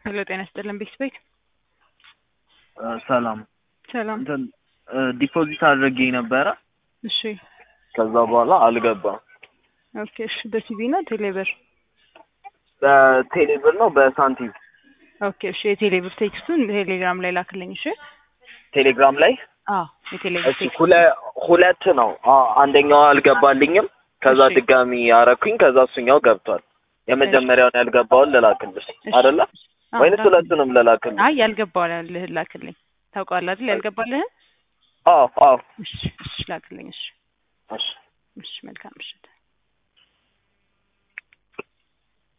ሄሎ ጤና ይስጥልን ቤት ቤት ሰላም ሰላም እንትን ዲፖዚት አድርጌ ነበረ። እሺ ከዛ በኋላ አልገባም። ኦኬ እሺ በሲቪ ነው ቴሌብር በቴሌብር ነው በሳንቲም ኦኬ እሺ የቴሌብር ቴክስቱን ቴሌግራም ላይ ላክልኝ እሺ ቴሌግራም ላይ አዎ የቴሌብር እሺ ቴክስት ሁለ- ሁለት ነው። አ- አንደኛው አልገባልኝም። ከዛ እሺ። ድጋሚ አረኩኝ። ከዛ እሱኛው ገብቷል። የመጀመሪያውን ያልገባውን ልላክልሽ እሺ። አይደለ አዎ፣ ወይንስ ላክልኝ። ሁለቱንም ልላክልሽ? አይ ያልገባልህ ላክልኝ ታውቀዋለህ አይደል ያልገባልህን አዎ አዎ እሺ እሺ ላክልኝ እሺ እሺ እሺ መልካም ምሽት